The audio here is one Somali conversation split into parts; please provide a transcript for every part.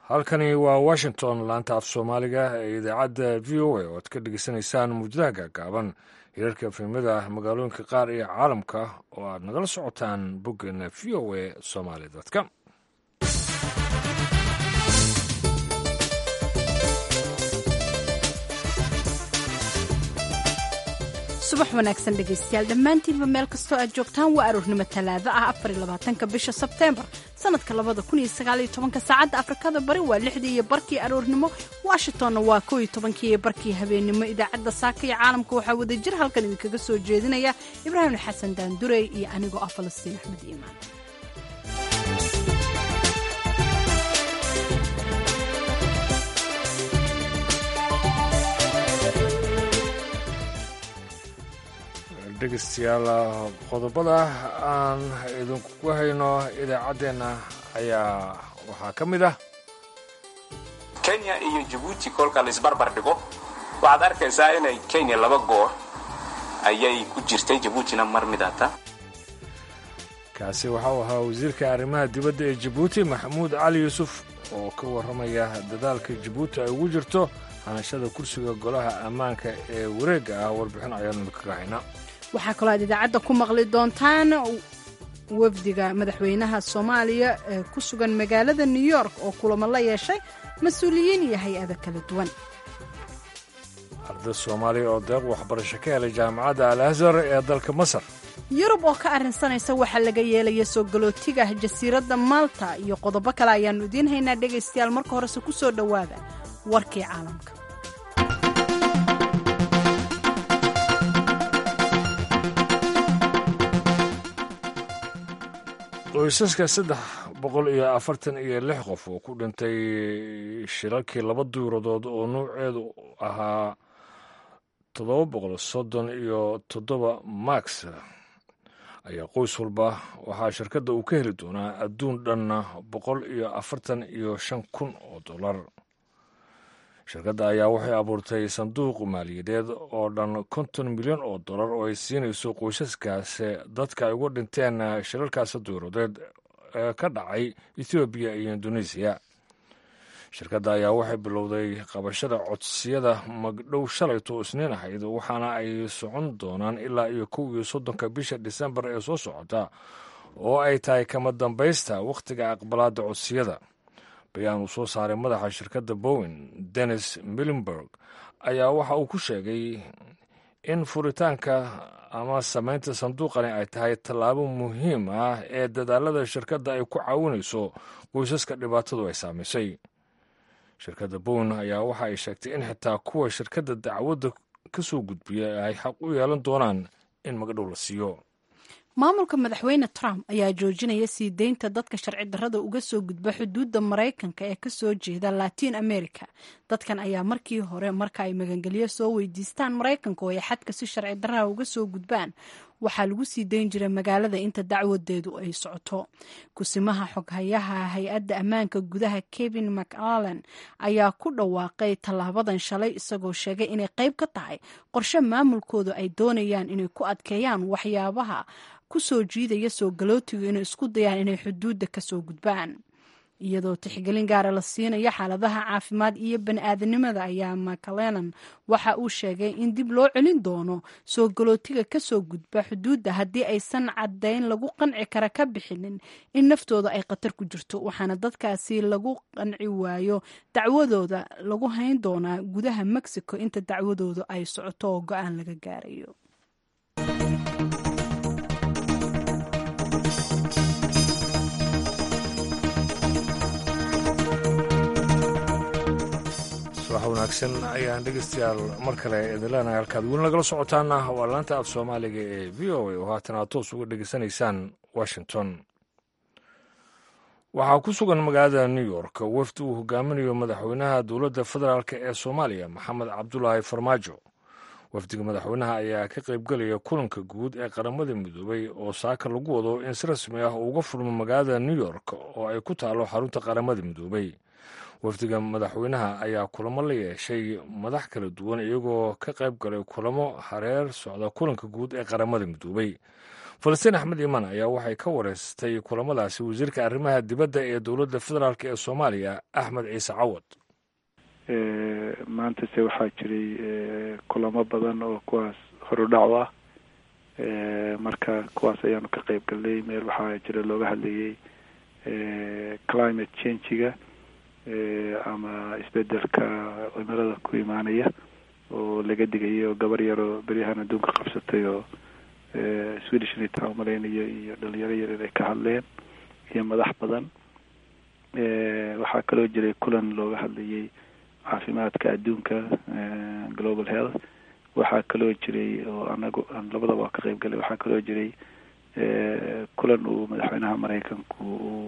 halkani waa washington laanta af soomaaliga ee idaacadda v o a oo aad ka dhegeysanaysaan muujadaha gaagaaban hirarka efemada magaalooyinka qaar iyo caalamka oo aad nagala socotaan boggeena v o a somaali com subax wanaagsan dhegaystayaal dhammaantiinba meel kastoo aad joogtaan waa aroornimo talaado ah afarlabaatanka bisha sebteembar sanadka labada kun iyo sagaaliyo tobanka saacadda afrikada bari waa lixdii iyo barkii aroornimo washingtonna waa kow iyo tobankii iyo barkii habeennimo idaacadda saaka iyo caalamka waxaa wada jir halkan idinkaga soo jeedinaya ibraahim xasan daandurey iyo anigoo ah falastiin axmed iimaan dhegeystayaal qodobada aan idinku hayno idaacaddeenna ayaa waxaa ka mid ah kenya iyo jabuuti kolka la isbarbar dhigo waxaad arkaysaa inay kenya laba goor ayay ku jirtay jabuutina mar midata kaasi waxa uu ahaa wasiirka arrimaha dibadda ee jabuuti maxamuud cali yuusuf oo ka warramaya dadaalka jabuuti ay ugu jirto hanashada kursiga golaha ammaanka ee wareegga ah warbixin ayaanu idinkaga haynaa waxaa kaloo aad idaacadda ku maqli doontaan wafdiga madaxweynaha soomaaliya ee ku sugan magaalada new york oo kulamo la yeeshay mas-uuliyiin iyo hay-ada kala duwan arday soomaaliya oo deeq waxbarasho ka helay jaamacadda al azhar ee dalka masar yurub oo ka arrinsanaysa waxaa laga yeelaya soo galootiga jasiiradda malta iyo qodobo kale ayaannu idiin haynaa dhegaystayaal marka horese ku soo dhowaada warkii caalamka qoysaska saddex boqol iyo afartan iyo lix qof oo ku dhintay shirarkii laba duuradood oo nuuceedu ahaa toddoba boqol soddon iyo toddoba max ayaa qoys walba waxaa shirkadda uu ka heli doonaa adduun dhanna boqol iyo afartan iyo shan kun oo dollar shirkadda ayaa waxay abuurtay sanduuq maaliyadeed oo dhan konton milyan oo dollar oo ay siinayso qoysaskaasi dadka ay uga dhinteen shirarkaasi duuradeed ee ka dhacay ethoobiya iyo indonesiya shirkadda ayaa waxay bilowday qabashada codsiyada magdhow shalayto isniin ahayd waxaana ay socon doonaan ilaa iyo kow iyo soddonka bisha disembar ee soo socota oo ay tahay kama dambaysta wakhtiga aqbalaadda codsiyada bayaan uu soo saaray madaxa shirkadda bowen dennis milenberg ayaa waxa uu ku sheegay in furitaanka ama samaynta sanduuqani ay tahay tallaabo muhiim ah ee dadaalada shirkadda ay ku caawinayso qoysaska dhibaatadu ay saamaysay shirkadda bowen ayaa waxa ay sheegtay in xitaa kuwa shirkadda dacwadda ka soo gudbiya ay xaq u yeelan doonaan in magdhow la siiyo maamulka madaxweyne trump ayaa joojinaya sii deynta dadka sharci darrada uga soo gudba xuduudda maraykanka ee kasoo jeeda latiin america dadkan ayaa markii hore marka ay magangelyo soo weydiistaan maraykanka oo ay xadka si sharci darraha uga soo gudbaan waxaa lagu sii dayn jiray magaalada inta dacwadeedu ay socoto kusimaha xoghayaha hay-adda ammaanka gudaha kevin mcallen ayaa ku dhawaaqay tallaabadan shalay isagoo sheegay inay qayb ka tahay qorshe maamulkoodu ay doonayaan inay ku adkeeyaan waxyaabaha ku soo jiidaya soo galootigu inay isku dayaan inay xuduudda ka soo gudbaan iyadoo tixgelin gaara la siinayo xaaladaha caafimaad iyo bani-aadanimada ayaa macalenan waxa uu sheegay in dib loo celin doono soo galootiga kasoo gudba xuduudda haddii aysan caddayn lagu qanci kara ka bixinin in naftooda ay khatar ku jirto waxaana dadkaasi lagu qanci waayo dacwadooda lagu hayn doonaa gudaha mexico inta dacwadooda ay socoto oo go-aan laga gaarayo subax wanaagsan ayaan dhegeystayaal mar kale idin leenahay halkaad weli nagala socotaana waa laanta af soomaaliga ee v o a oo haatan aad toos uga dhegeysanaysaan washington waxaa ku sugan magaalada new york wafdi uu hogaaminayo madaxweynaha dowladda federaalk ee soomaaliya maxamed cabdulaahi farmaajo wafdiga madaxweynaha ayaa ka qaybgelaya kulanka guud ee qaramada midoobay oo saaka lagu wado in si rasmi ah uga furmo magaalada new york oo ay ku taalo xarunta qaramada midoobay wafdiga madaxweynaha ayaa kulamo la yeeshay madax kala duwan iyagoo ka qayb galay kulamo hareer socda kulanka guud ee qaramada midoobay falastiin axmed iimaan ayaa waxay ka wareystay kulamadaasi wasiirka arrimaha dibadda ee dowladda federaalk ee soomaaliya axmed ciise cawad maantase waxaa jiray kulamo badan oo kuwaas horudhac u ah marka kuwaas ayaanu ka qeyb galnay meel waxaa jira looga hadlayay climate changiga ama isbedelka cimilada ku imaanaya oo laga digayo gabar yaroo beryahan adduunka qabsatay oo swedish nitaa umalaynayo iyo dhalinyaro yaryar ay ka hadleen iyo madax badan waxaa kaloo jiray kulan looga hadlayay caafimaadka adduunka global health waxaa kaloo jiray oo anagu aan labadaba waa ka qeyb galay waxaa kaloo jiray kulan uu madaxweynaha maraykanku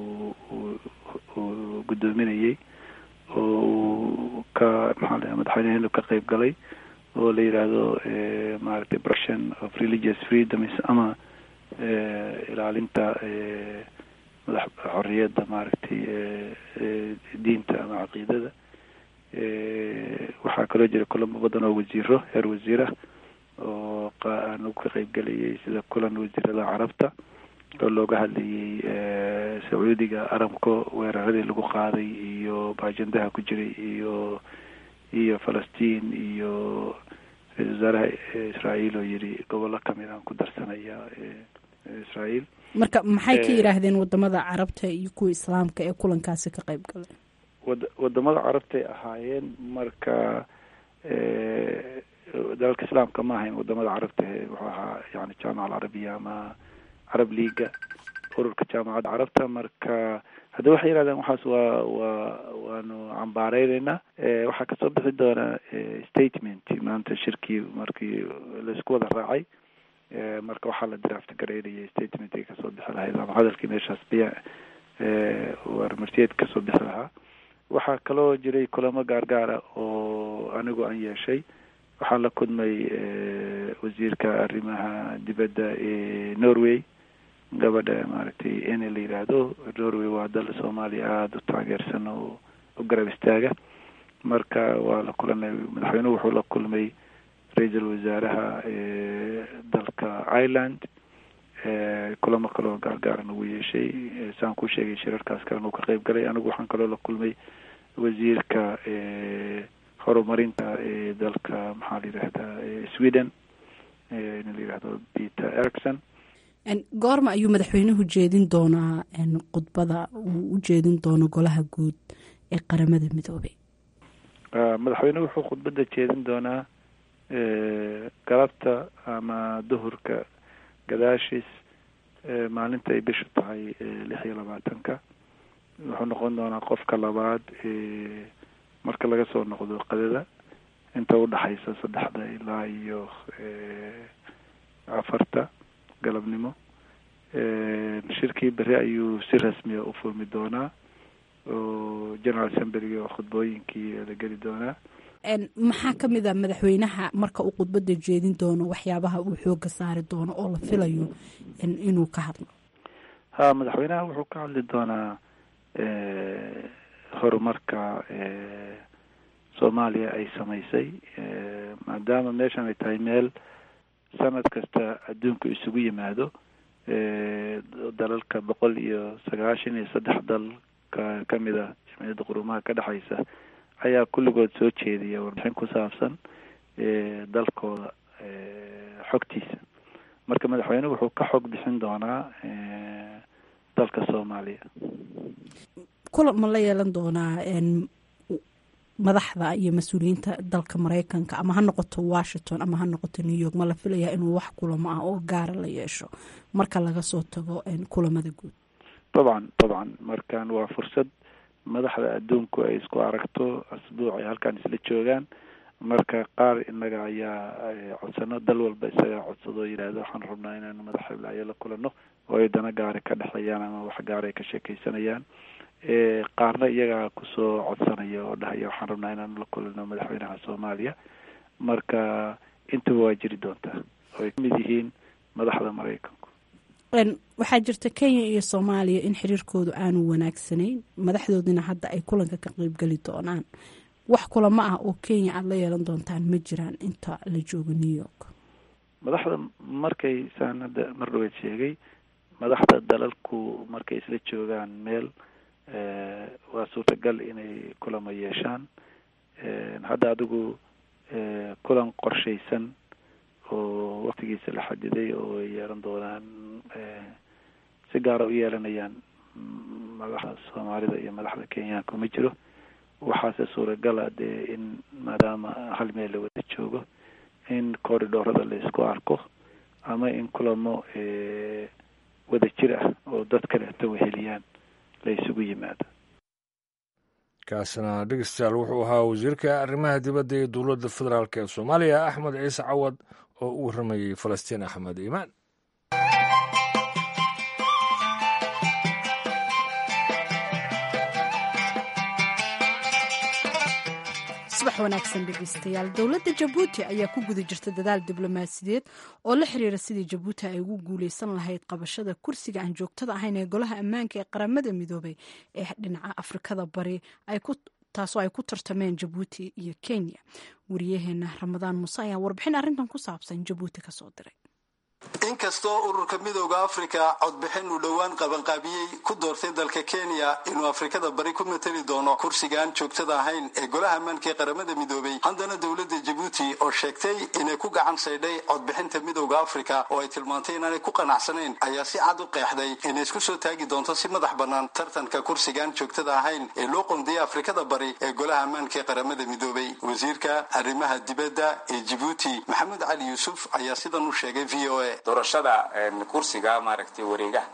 uu guddoominayay oo uu ka maxaa la madaxweyneheenu ka qeyb galay oo la yidhaahdo maaragtay protection of religious freedoms ama ilaalinta madax xorriyadda maaragtay diinta ama caqiidada waxaa kaloo jira kulamo badan oo wasiiro heer wasiirah oo aanu ka qeyb gelayay sida kulan wasiirada carabta oo looga hadlayay sacuudiga aramko weeraradii lagu qaaday iyo baajandaha ku jiray iyo iyo falastiin iyo ra-isul wasaaraha israael oo yidhi gobollo kamid aan ku darsanaya israael marka maxay ka yidhaahdeen wadamada carabta iyo kuwa islaamka ee kulankaasi ka qeyb galay wad wadamada carabtay ahaayeen marka dalalka islaamka ma ahayn wadamada carabta wuxuu ahaa yani jaamaca alcarabiya ama carab leaga ururka jaamacadda carabta marka hadda waxay yidhahdeen waxaas waa waa waanu cambaareyneyna waxaa kasoo bixi doona statement maanta shirkii markii laisku wada raacay marka waxaa la draft gareynayay statementkii kasoo bixi lahayd ama hadalkii meeshaas biya warmartiyeed kasoo bixi lahaa waxaa kaloo jiray kulamo gaargaara oo anigu aan yeeshay waxaan la kulmay wasiirka arrimaha dibadda ee norway gabadha maaragtay ene la yidhaahdo norway waa dal soomaaliya aada u taageersan oo u garab istaaga marka waa la kulanay madaxweynuhu wuxuu la kulmay ra-iisul wasaaraha dalka ireland kulamo kaloo gaargaaran ugu yeeshay saan ku sheegay shirarkaas kalena uu ka qeyb galay anigu waxaan kaloo la kulmay wasiirka horumarinta ee dalka maxaa la yidhahdaa sweden nin la yidhahdo peter ericson goorma ayuu madaxweynuhu jeedin doonaa khudbada uu u jeedin doono golaha guud ee qaramada midoobay madaxweynuhu wuxuu khudbadda jeedin doonaa galabta ama duhurka gadaashiis maalinta ay bishu tahay lix iyo labaatanka wuxuu noqon doonaa qofka labaad marka laga soo noqdo qadada inta udhaxaysa saddexda ilaa iyo afarta galabnimo shirkii beri ayuu si rasmiya u furmi doonaa oo general assemblyga oo khudbooyinkii la geli doonaa maxaa ka mid a madaxweynaha marka uu khudbadda jeedin doono waxyaabaha uu xooga saari doono oo la filayo inuu ka hadlo ha madaxweynaha wuxuu ka hadli doonaa horumarka soomaaliya ay samaysay maadaama meeshan ay tahay meel sanad kasta adduunku isugu yimaado dalalka boqol iyo sagaashan iyo saddex dal ka kamid a jamciyadda qurumaha ka dhexaysa ayaa kulligood soo jeediya warbixin ku saabsan dalkooda xogtiisa marka madaxweyne wuxuu ka xog bixin doonaa dalka soomaaliya kulan ma la yeelan doonaa madaxda iyo mas-uuliyiinta dalka maraykanka ama ha noqoto washington ama ha noqoto new york ma la filayaa inuu wax kulamo ah oo gaara la yeesho marka laga soo tago kulamada guud dabcan dabcan markan waa fursad madaxda adduunku ay isku aragto asbuuc ay halkan isla joogaan marka qaar inaga ayaa codsano dal walba isagaa codsado o yidhaahdo waxaan rabnaa inaanu madax hiblaayo la kulano oo ay dana gaari ka dhexeeyaan ama wax gaara ay ka sheekeysanayaan qaarna iyagaa kusoo codsanaya oo dhahaya waxaan rabnaa inaanu la kulano madaxweynaha soomaaliya marka intaba waa jiri doontaa oo ay kamid yihiin madaxda maraykanku waxaa jirta kenya iyo soomaaliya in xiriirkoodu aanu wanaagsanayn madaxdoodina hadda ay kulanka ka qeybgeli doonaan wax kulamo ah oo kenya aada la yeelan doontaan ma jiraan inta la joogo new york madaxda markay saan hadda mar dhaweed sheegay madaxda dalalku markay isla joogaan meel waa suurtagal inay kulamo yeeshaan hadda adigu kulan qorshaysan oo waktigiisa la xadiday oo ay yeelan doonaan si gaara u yeelanayaan madaxda soomaalida iyo madaxda kenyaanka ma jiro waxaase suuragala dee in maadaama hal meel la wada joogo in corridorada la isku arko ama in kulamo wada jir ah oo dad kaleeto weheliyaan la isugu yimaado kaasina dhegeystayaal wuxuu ahaa wasiirka arrimaha dibadda ee dowladda federaalk ee soomaaliya axmed ciise cawad oo u warramayey falastiin axmed iimaan subax wanaagsan dhegeystayaal dowladda jabuuti ayaa ku guda jirta dadaal diblomaasiyadeed oo la xiriira sidii jabuuti ay ugu guuleysan lahayd qabashada kursiga aan joogtada ahayn ee golaha ammaanka ee qaramada midoobay ee dhinaca afrikada bari taasoo ay ku tartameen jabuuti iyo kenya wariyaheena ramadaan muuse ayaa warbixin arrintan ku saabsan jabuuti kasoo diray inkastoo ururka midooda afrika codbixin uu dhowaan qabanqaabiyey ku doortay dalka kenya inuu afrikada bari ku matali doono kursigaan joogtada ahayn ee golaha ammaanka ee qaramada midoobay haddana dowladda jabuuti oo sheegtay inay ku gacan saydhay codbixinta midooda afrika oo ay tilmaantay inaanay ku qanacsanayn ayaa si cad u qeexday inay isku soo taagi doonto si madax bannaan tartanka kursigaan joogtada ahayn ee loo qondiyay afrikada bari ee golaha ammaanka ee qaramada midoobay wasiirka arrimaha dibadda ee jabuuti maxamed cali yuusuf ayaa sidan u sheegay v o a doorashada kursiga maaragtay wareegaha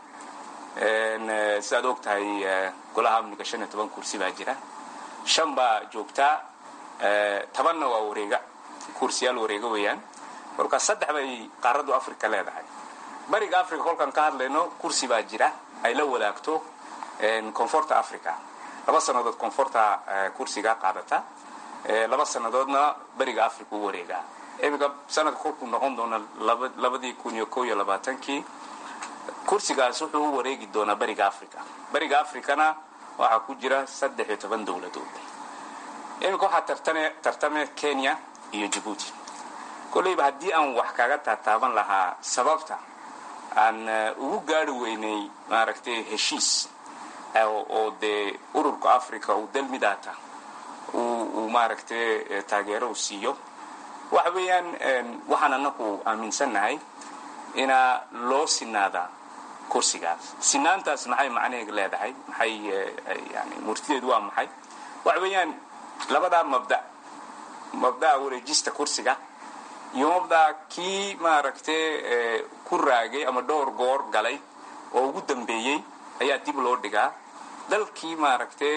sidaad og tahay golaha amniga shan iyo toban kursi baa jira shan baa joogtaa tobanna waa wareega kursiyaal wareega weeyaan marka saddex bay qaaraddu africa leedahay bariga africa kolkaan ka hadlayno kursi baa jira ay la wadaagto koonfurta africa laba sannadood koonfurta kursiga qaadata laba sannadoodna bariga africa u wareegaa iminka sanadka kolkuu noqon doona labadii kun iyo ko iyo labaatankii kursigaas wuxuu u wareegi doonaa bariga africa bariga africana waxaa ku jira saddex iyo toban dowladood iminka waxaa tartane tartame kenya iyo jabuuti kolleyba haddii aan wax kaga taataaban lahaa sababta aan ugu gaari weynay maaragtay heshiis oo dee ururka africa uu dalmidaata uu maaragtay taageero u siiyo waxa weeyaan waxaan anaku aaminsannahay inaa loo sinaadaa kursigaas sinaantaas maxay macnaheega leedahay maxay yani murtideedu waa maxay waxa weeyaan labadaa mabda mabda'a wareejista kursiga iyo mabda'a kii maaragtay ku raagay ama dhowr goor galay oo ugu dambeeyey ayaa dib loo dhigaa dalkii maaragtay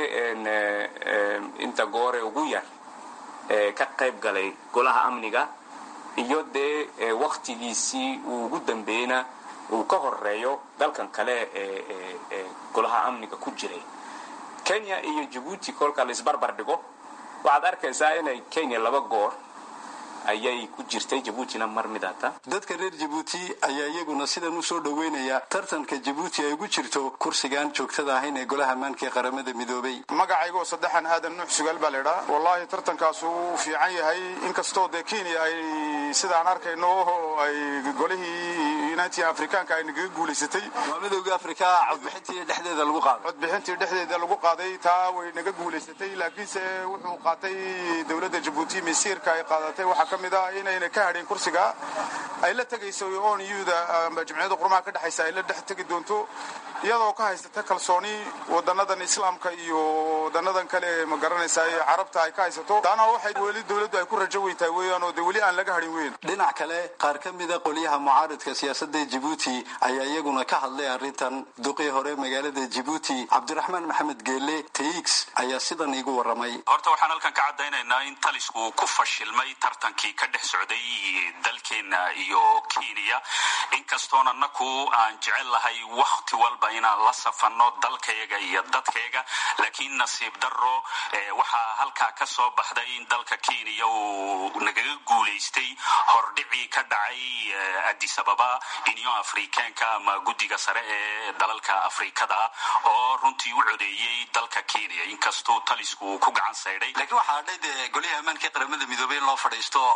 inta goore ugu yar ka qayb galay golaha amniga iyo dee waktigiisii uu ugu dambeeyeyna uu ka horeeyo dalkan kale ee golaha amniga ku jiray kenya iyo jabuuti kolka la isbarbar dhigo waxaad arkaysaa inay kenya laba goor ayay ku jirtay jabuutina mar midata dadka reer jabuuti ayaa iyaguna sidan u soo dhoweynaya tartanka jabuuti ay ugu jirto kursigaan joogtada ahayn ee golaha ammaanka ee qaramada midoobay magacaygoo saddexan aadan nuux sugaal baa laydhaa wallaahi tartankaas uu fiican yahay inkastoo dee kenya ay sidaan arkayno ay golihii united afrikaanka ay nagaga guulaysatay waa midooda afrika codbixintii dhexdeeda lagu qaaday codbixintii dhexdeeda lagu qaaday taa way naga guulaysatay laakiinse wuxuu qaatay dowladda jabuuti masiirka ay qaadatay waxaa ka mid ah inayna ka hadhin kursiga ay la tegayso on uda amba jamciyadda qurmaha ka dhexaysa ay la dhex tegi doonto iyadoo ka haysata kalsooni wadanadan islaamka iyo wadanadan kale ma garanaysa carabta ay ka haysato taana waxay weli dowladdu ay ku rajo weyntahay weeyaan oo de weli aan laga hadhin weyn dhinac kale qaar ka mida qolyaha mucaaridka siyaasadda jabuuti ayaa iyaguna ka hadlay arrintan duqii hore magaalada jabuuti cabdiraxmaan maxamed geelle tx ayaa sidan iigu warramay horta waxaan halkan ka caddaynaynaa in talisku ku fashilmay tartankii ka dhex socday dalkeena iyo kenya inkastoon annaku aan jecel lahay wakhti walba inaan la safanno dalkayaga iyo dadkayga laakiin nasiib darro waxaa halkaa ka soo baxday in dalka kenya uu nagaga guulaystay hordhicii ka dhacay addis ababa union afrikaanka ama guddiga sare ee dalalka afrikada oo runtii u codeeyey dalka kenya inkastuu talisku uu ku gacan saydhay laakiin waxaa hadhay dee golihii ammaanka qaramada midoobey in loo fadhiisto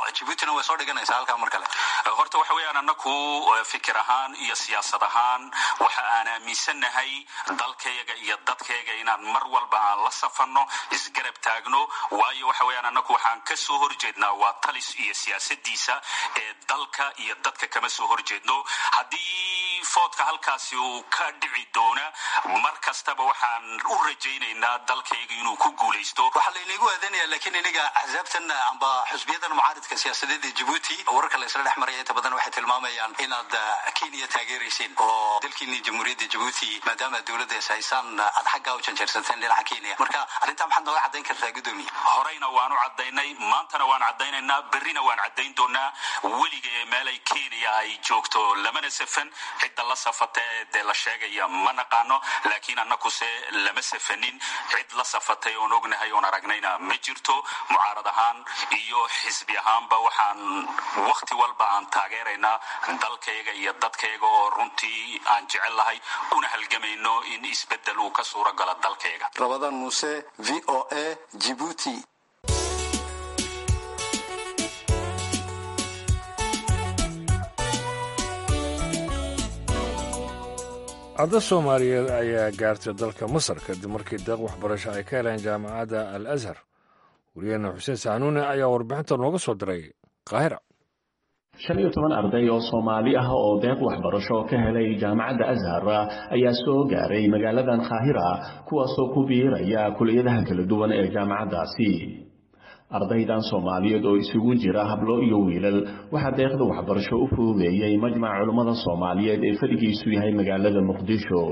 jibuutina way soo dhiganaysaa halkaa mar kale horta waxa weeyaan annaku fikir ahaan iyo siyaasad ahaan waxa aan aaminsannahay dalkayga iyo dadkayga inaan mar walba aan la safanno isgarab taagno waayo waxa weeyaan annaku waxaan ka soo horjeednaa waa talis iyo siyaasadiisa ee dalka iyo dadka kama soo horjeedno haddii foodka halkaasi uu ka dhici doona mar kastaba waxaan u rajaynaynaa dalkayga inuu ku guulaysto waxaa laynagu aadanaya laakiin iniga axsaabtan amba xusbiyadan mucaaridka siyaasadeed ee jibuuti wararka la isla dhex maraya inta badan waxay tilmaamayaan inaad kenya taageeraysiin oo dalkiini jamhuuriyadda jibuuti maadaama dowladda is haysaan aad xaggaa u janjeersateen dhinaca kenya marka arrintaa maxaad nooga caddayn kartaa guddoomiye horeyna waanu caddaynay maantana waan caddaynaynaa berrina waan caddayn doonaa weliga ee meelay kenya ay joogto lamana safan cidda la safata ee dee la sheegaya ma naqaano laakiin annakuse lama safanin cid la safatay oon ognahay oon aragnayna ma jirto mucaarad ahaan iyo xisbi ahaanba waxaan wakhti walba aan taageeraynaa dalkayga iyo dadkayga oo runtii aan jecel lahay una halgamayno in isbeddel uu ka suuro galo dalkayga rabadaan muuse v o a jibuuti arda soomaaliyeed ayaa gaartay dalka masar kadib markii deeq waxbarasho ay ka heleen jaamacadda al azhar wariyaheena xuseen saxanuune ayaa warbixinta nooga soo diray qaahira shan iyo toban arday oo soomaali ah oo deeq waxbarasho ka helay jaamacadda ashar ayaa soo gaaray magaaladan kaahira kuwaasoo ku biiraya kuliyadaha kala duwan ee jaamacaddaasi ardaydan soomaaliyeed oo isugu jira hablo iyo wiilal waxaa deeqda waxbarasho u fududeeyey majmac culummada soomaaliyeed ee fadhigiisu yahay magaalada muqdisho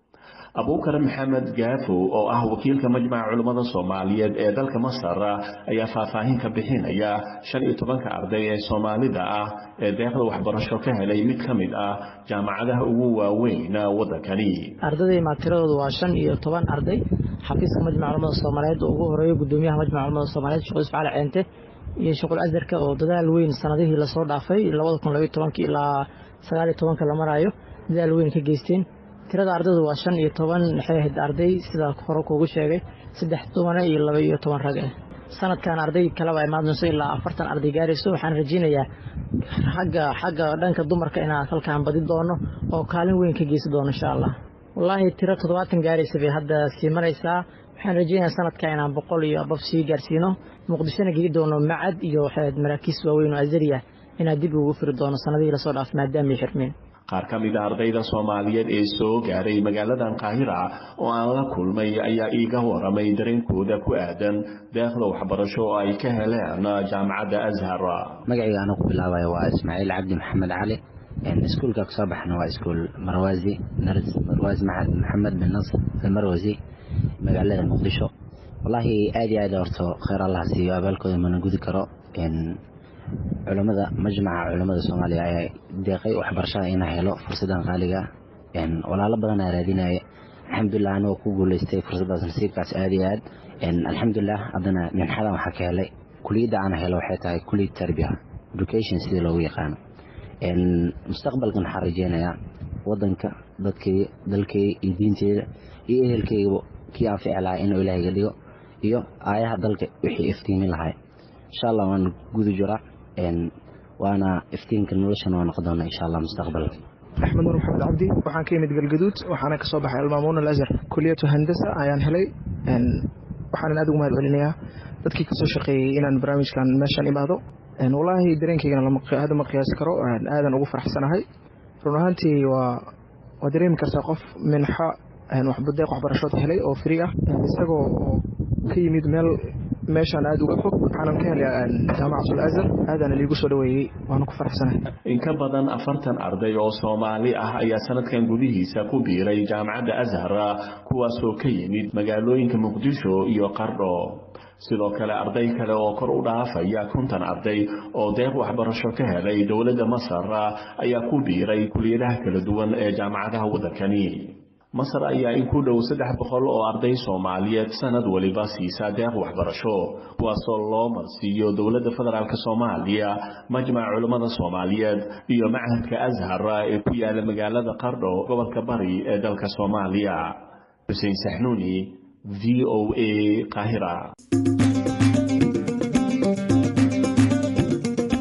abuukar maxamed gaafo oo ah wakiilka majmaca culummada soomaaliyeed ee dalka masar ayaa faahfaahin ka bixinaya shan iyo tobanka arday ee soomaalida ah ee deeqda waxbarasho ka helay mid ka mid ah jaamacadaha ugu waaweyn waddankani ardayda tiradoodu waa shan iyo toban arday xafiiska majmaca culamada soomaaliyeed oo ugu horeeyo gudoomiyaha majmaca culamada soomaaliyeed sheekh yusuf cali ceente iyo shuqul asarka oo dadaal weyn sanadihii lasoo dhaafay labada kun labaiyo tobanka ilaa sagaal iyo tobanka la maraayo dadaal weyn ka geysteen tirada ardaydu waa shan iyo toban maxay ahayd arday sida hore kuugu sheegay saddex dumane iyo laba iyo toban rag ah sanadkan arday kaleba imaan doonso ilaa afartan arday gaarayso waxaan rajaynayaa xagga xagga dhanka dumarka inaan halkaan badi doono oo kaalin weyn ka geysan doono insha allah wallaahi tiro toddobaatan gaaraysa bay hadda sii maraysaa waxaan rajaynayaa sanadka inaan boqol iyo abab sii gaarsiino muqdishona geli doono macad iyo waxaad maraakiis waaweyn oo azariya inaan dib ugu firi doono sanadihii lasoo dhaaf maadaamay xirmeen qaar ka mid a ardayda soomaaliyeed ee soo gaaray magaaladan kaahira oo aan la kulmay ayaa iiga waramay dareenkooda ku aadan deeqda waxbarasho oo ay ka heleen jaamacadda ashar magacayga anu ku bilaabaya waa ismaaciil cabdi maxamed cali iskuulka kasoo baxna waa iskuul marwaasi marwaasi maxamed bin nasr almarwasi magaalada muqdisho wallaahi aad iyo aad horto kheyr allah siiyo abaalkooda mana gudi karo culammada majmaca culammada soomaaliya ayaa deeqay waxbarashada inaa helo fursadan qaaliga walaalo badan aa raadinaya alxamdulilah anigoo ku guuleystay fursaddaas nasiibkaas aad iyo aad alxamdulilah haddana minxadan waxaa ka helay kuliyadda aan helo waxay tahay kuliyad tarbiya education sidii loogu yaqaano mustaqbalkan waxaan rajeynayaa wadanka dadkayga dalkayga iyo diinteeda iyo ehelkaygaba kii aan fici lahaa inuu ilaahayga dhigo iyo aayaha dalka wixii iftiimin lahay insha allah waan guda jiraa waana iftiinka noloshan waa noqon doona insha allah mustaqbalka axmed nur maxamed cabdi waxaan ka yimid galgaduud waxaana kasoo baxay almaamuun alazhar kuliyatu handasa ayaan helay waxaanan aad ugu mahad celinayaa dadkii kasoo shaqeeyey inaan barnaamijkan meeshaan imaado wallaahi dareenkaygana hadda ma qiyaasi karo aadan ugu faraxsanahay run ahaantii waa waa dareemi kartaa qof minxa deeq waxbarashood helay oo free ah isagoo ka yimid meel meeshaan aad uga fog waxaanan ka helay jaamacatul azhar aadaana liigu soo dhaweeyey waana ku faraxsanahay in ka badan afartan arday oo soomaali ah ayaa sanadkan gudihiisa ku biiray jaamacadda ashar kuwaasoo ka yimid magaalooyinka muqdisho iyo qardho sidoo kale arday kale oo kor u dhaafaya konton arday oo deeq waxbarasho ka helay dowladda masar ayaa ku biiray kuliyadaha kala duwan ee jaamacadaha waddankani masar ayaa in ku dhow saddex boqol oo arday soomaaliyeed sanad waliba siisaa deeq waxbarasho kuwaasoo loo marsiiyo dowladda federaalk soomaaliya majmaca culummada soomaaliyeed iyo machadka ashar ee ku yaala magaalada qardho gobolka bari ee dalka soomaaliya xuseen saxnuuni v o a qaahira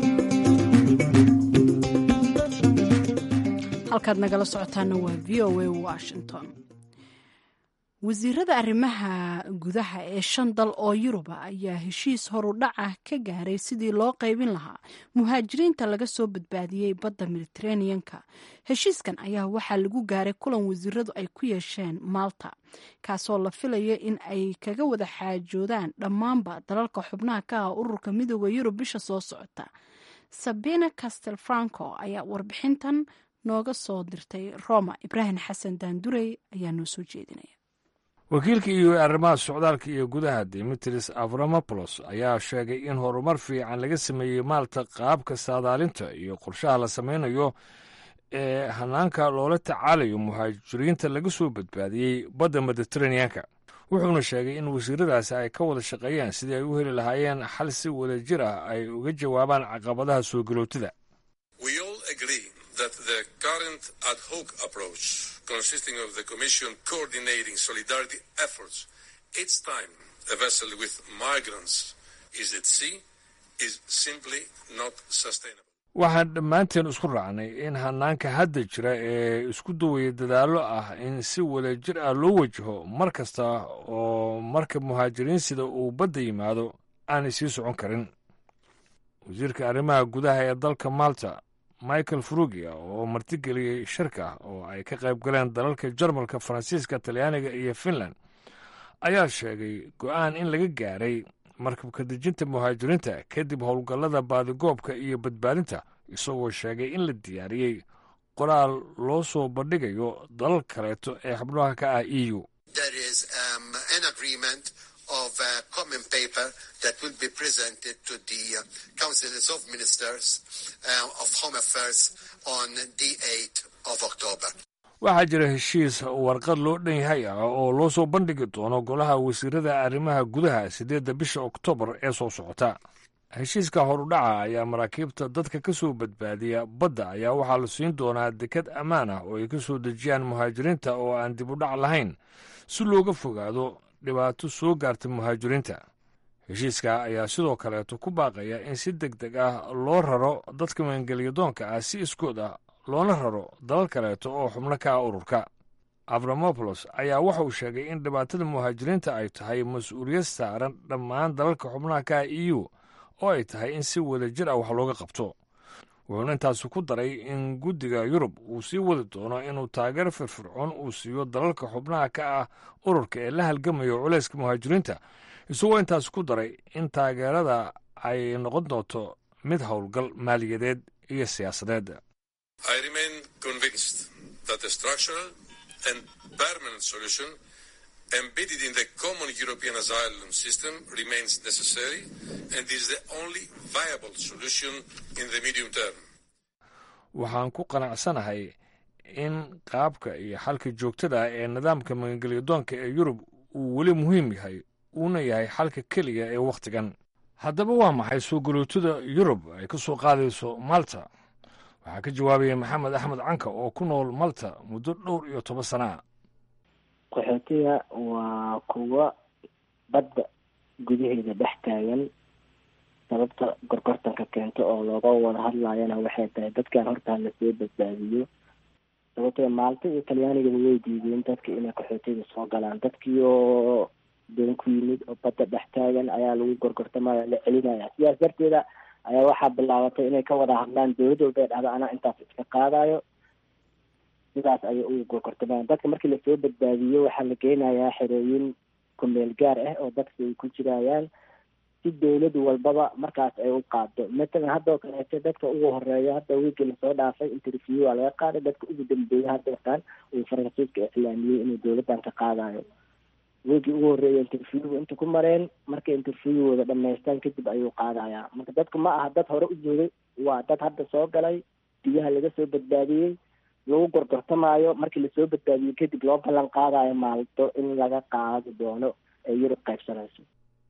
halkaad nagala socotaana waa v o a washington wasiirada arrimaha gudaha ee shan dal oo yuruba ayaa heshiis horudhaca ka gaaray sidii loo qaybin lahaa muhaajiriinta laga soo badbaadiyey badda mediteraneanka heshiiskan ayaa waxaa lagu gaaray kulan wasiiradu ay ku yeesheen malta kaasoo la filayo in ay kaga wada xaajoodaan dhammaanba dalalka xubnaha ka ah ururka midooda yurub bisha soo socota sabina castel franco ayaa warbixintan nooga soo dirtay roma ibraahim xasan daandurey ayaa noo soo jeedinaya wakiilka iyo arrimaha socdaalka iyo gudaha dimitris avramopoulos ayaa sheegay in horumar fiican laga sameeyey maalta qaabka saadaalinta iyo qorshaha la samaynayo ee hanaanka loola tacaalayo muhaajiriinta laga soo badbaadiyey badda mediteraneanka wuxuuna sheegay in wasiiradaasi ay ka wada shaqeeyeen sidii ay u heli lahaayeen xal si wada jir ah ay uga jawaabaan caqabadaha soo galootida that the current ad hoc approach, consisting of the Commission coordinating solidarity efforts each time a vessel with migrants is at sea, is simply not sustainable. waxaan dhammaanteen isku raacnay in hanaanka hadda jira ee isku dawaya dadaallo ah in si wada jir ah loo wajaho mar kasta oo marka muhaajiriin sida uu badda yimaado aanay sii socon karin wasiirka arrimaha gudaha ee dalka malta michael frugia oo martigeliyey shirka oo ay ka qayb galeen dalalka jarmalka faransiiska talyaaniga iyo finland ayaa sheegay go'aan in laga gaaray markabka dejinta muhaajiriinta kadib howlgallada baadigoobka iyo badbaadinta isagoo sheegay in la diyaariyey qoraal loo soo bandhigayo dalal kaleeto ee xubnaha ka ah e u of a common paper that will be presented to the uh, councils of ministers uh, of home affairs on the 8th of October. waxaa jira heshiis warqad loo dhan yahay ah oo loo soo bandhigi doono golaha wasiirada arrimaha gudaha siddeedda bisha oktoobar ee soo socota heshiiska horudhaca ayaa maraakiibta dadka ka soo badbaadiya badda ayaa waxaa la siin doonaa dekad ammaan ah oo ay ka soo dejiyaan muhaajiriinta oo aan dib u dhac lahayn si looga fogaado dhibaato soo gaarta muhaajiriinta heshiiska ayaa sidoo kaleeto ku baaqaya in si deg deg ah loo raro dadka maangeliyadoonka ah si iskood ah loona raro dalal kaleeto oo xubno ka ah ururka avramopoulos ayaa waxa uu sheegay in dhibaatada muhaajiriinta ay tahay mas-uuliyad saaran dhammaan dalalka xubnaha ka ah e u oo ay tahay in si wada jir ah wax looga qabto wuxuuna intaasi ku daray in guddiga yurub uu sii wadi doono inuu taageero firfircoon uu siiyo dalalka xubnaha ka ah ururka ee la halgamayo culayska muhaajiriinta isagoo intaasi ku daray in taageerada ay noqon doonto mid howlgal maaliyadeed iyo siyaasadeed I remain convinced that a structural and permanent solution embedded in the common European asylum system remains necessary and is the only viable solution in the medium term. waxaan ku qanacsanahay in qaabka iyo xalka joogtada ah ee nidaamka magangelyadoonka ee yurub uu weli muhiim yahay uuna yahay xalka keliya ee wakhtigan haddaba waa maxay soo galootada yurub ay ka soo qaadayso malta waxaa ka jawaabaya maxamed axmed canka oo ku nool malta muddo dhowr iyo toban sana a qaxootiga waa kuwa badda gudaheeda dhex taagan sababta gorgortanka keento oo looga wada hadlayana waxay tahay dadkan hortaa lasoo badbaadiyo sababtoo maalta iyo talyaanigaba way diideen dadka inay qaxootiga soo galaan dadkii oo doon ku yimid oo badda dhex taagan ayaa lagu gorgortamaya la celinaya sidaas darteeda ayaa waxaa bilaabatay inay ka wada hadlaan dowlad walba ay dhahdo anaa intaas iska qaadayo sidaas ayay ugu gorgortamayaan dadka markii lasoo badbaadiyo waxaa la geynayaa xerooyin kumeel gaar ah oo dadka ay ku jirayaan si dowlad walbaba markaas ay u qaado matalan haddoo kaleeto dadka ugu horeeya hadda wiigii lasoo dhaafay interview waa laga qaaday dadka ugu dambeeya haddeertaan uu faransiiska iclaamiyey inuu dowladdan ka qaadayo wiigii ugu horreeya interview inta ku mareen markay interviewooda dhamaystaan kadib ayuu qaadayaa marka dadku ma aha dad hore u joogay waa dad hadda soo galay biyaha laga soo badbaadiyey lagu gorgortamaayo markii lasoo badbaadiyo kadib loo ballan qaadayo maalto in laga qaadi doono ee yurub qaybsanayso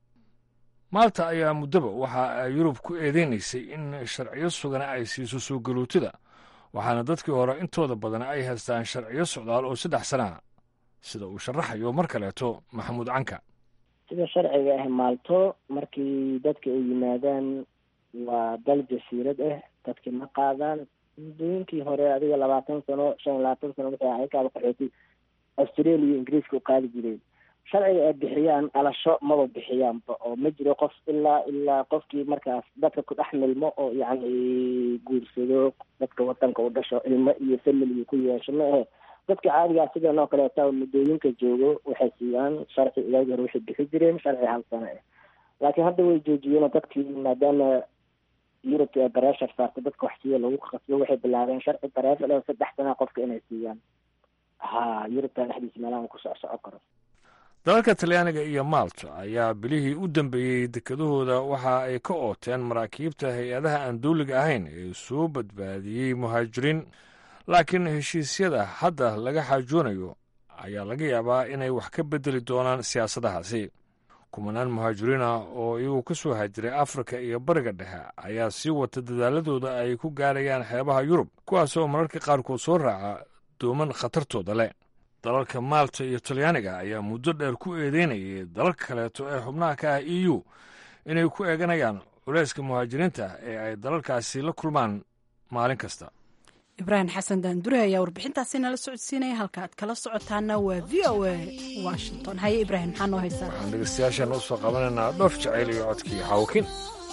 maalta ayaa muddaba waxa ay yurub ku eedeynaysay in sharciyo sugana ay siiso soo galootada waxaana dadkii hore intooda badan ay haystaan sharciyo socdaal oo saddex sana sida uu sharaxayo mar kaleeto maxamuud canka sida sharciga ah maalto markii dadka ay yimaadaan waa dal jasiirad ah dadkii ma qaadaan muddooyinkii hore adiga labaatan sano shan iyo labaatan sano wixii ayakaaba qaxooti australia iyo ingiriiska u qaadi jireen sharciga ay bixiyaan dhalasho maba bixiyaanba oo ma jiro qof ilaa ilaa qofkii markaas dadka ku dhex milmo oo yacni guursado dadka wadanka u dhasho ilmo iyo family ku yeesho ma ahe dadka caadigaa sidan oo kaleeta muddooyinka joogo waxay siiyaan sharci iyaagi hore waxay bixi jireen sharci hal sano ah laakiin hadda way joojiyeen oo dadkii maadaama yurubta ee bareeshar saarta dadka wax siiya lagu qasbo waxay bilaabeen sharci bareeshar oo saddex sana qofka inay siiyaan ha yurubta dhexdiisa meelaha ku soc soco karo dalalka talyaaniga iyo maalta ayaa bilihii u dambeeyey dekedahooda waxa ay ka ooteen maraakiibta hay-adaha aan dawliga ahayn ee soo badbaadiyey muhaajiriin laakiin heshiisyada hadda laga xaajoonayo ayaa laga yaabaa inay wax ka beddeli doonaan siyaasadahaasi kumanaan muhaajiriin ah oo iyagu ka soo haajiray afrika iyo bariga dhexe ayaa sii wata dadaaladooda ay ku gaarayaan xeebaha yurub kuwaas oo mararka qaarkood soo raaca dooman khatartooda leh dalalka maalta iyo talyaaniga ayaa muddo dheer ku eedeynayay dalalka kaleeto ee xubnaha ka ah e u inay ku eeganayaan culayska muhaajiriinta ee ay dalalkaasi la kulmaan maalin kasta ibraahim xasan daandure ayaa warbixintaasi nala socodsiinaya halka aad kala socotaana waa v o a washington haye ibraahim maxaa noo haysaa waxaan dhegeystayaashaena usoo qabanaynaa dhoof jacayl iyo codkii xawkin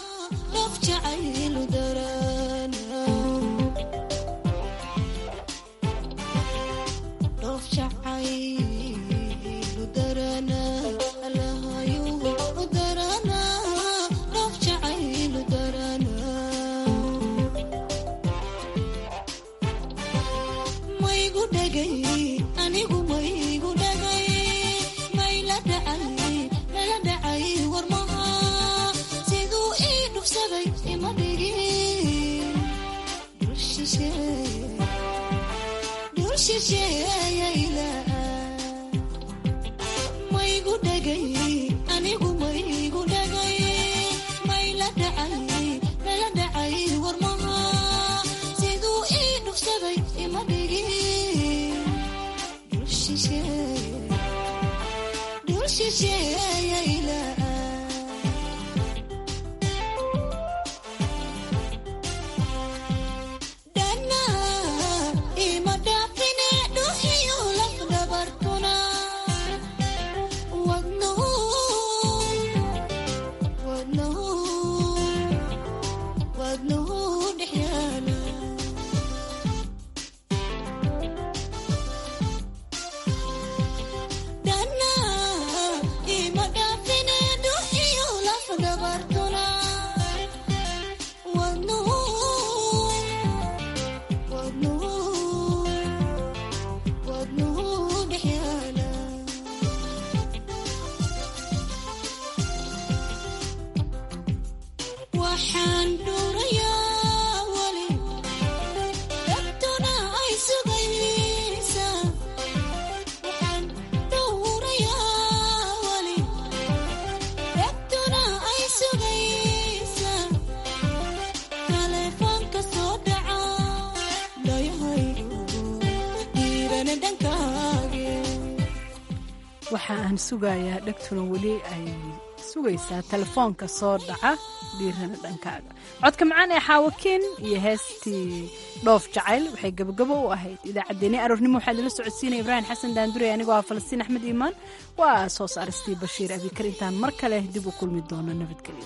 waxa aan sugayaa dhegtuna weli ay sugaysaa telefoonka soo dhaca dhiirana dhankaaga codka macaan ee xaawakiin iyo heestii dhoof jacayl waxay gabagabo u ahayd idaacaddeenii aroornimo waxaa idinla socodsiinaya ibraahim xasan daandure anigoo ah falastiin axmed iimaan waa soo saaristii bashiir abikar intaan mar kale dib u kulmi doono nabadgelyo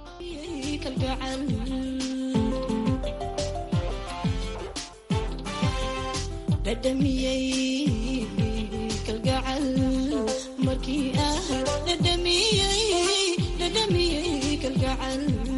markii ah dhadhamiyey dhadhamiyey kalgacal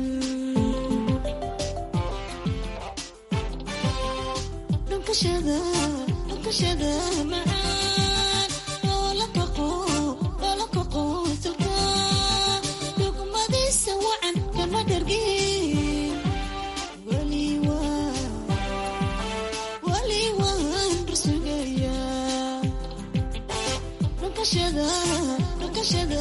dhunkashada dhunkashada macaan loola kaqo loola kaqo silka dhugmadiisa wacan kama dhargin weli waa weli waan rusugayaa dhunkashada dhunkashada